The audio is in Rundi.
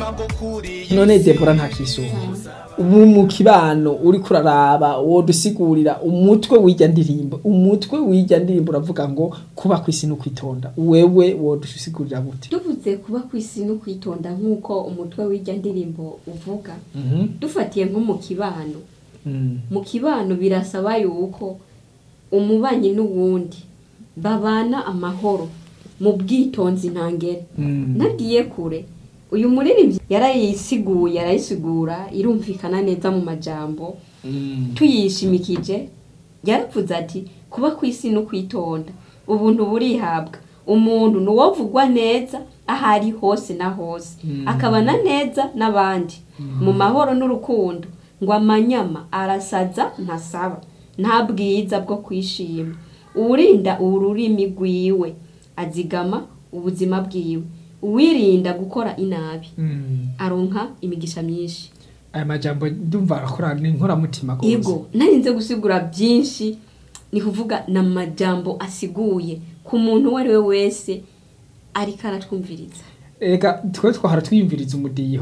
none debora nta kisuba ubu mu kibano uri kuraraba wodusigurira umutwe w'ijya ndirimbo umutwe w'ijya ndirimbo uravuga ngo kuba ku isi no kwitonda wewe wodusigurira gute tuvuze kuba ku isi no kwitonda nk'uko umutwe w'ijya ndirimbo uvuga dufatiye nko mu kibano mu kibano birasaba yuko umubanyi n'uwundi babana amahoro mu bwitonzi ntangere nagiye kure uyu muririmbyi yarayisiguye arayisigura irumvikana neza mu majambo tuyishimikije yaravuze ati kuba ku isi no kwitonda ubuntu burihabwa umuntu ni uwovugwa neza aho ari hose na hose akabana neza n'abandi mu mahoro n'urukundo ngo amanyama arasaza ntasaba nta bwiza bwo kwishima uwurinda ururimi rwiwe azigama ubuzima bwiwe uwirinda gukora inabi aronka imigisha myinshi aya majambo ndumva arakora ni inkoramutima rwose yego narinze gusigura byinshi ni kuvuga ni amajambo asiguye ku muntu uwo ari we wese ariko aratwumviriza reka twe twahora twiyumviriza umudiho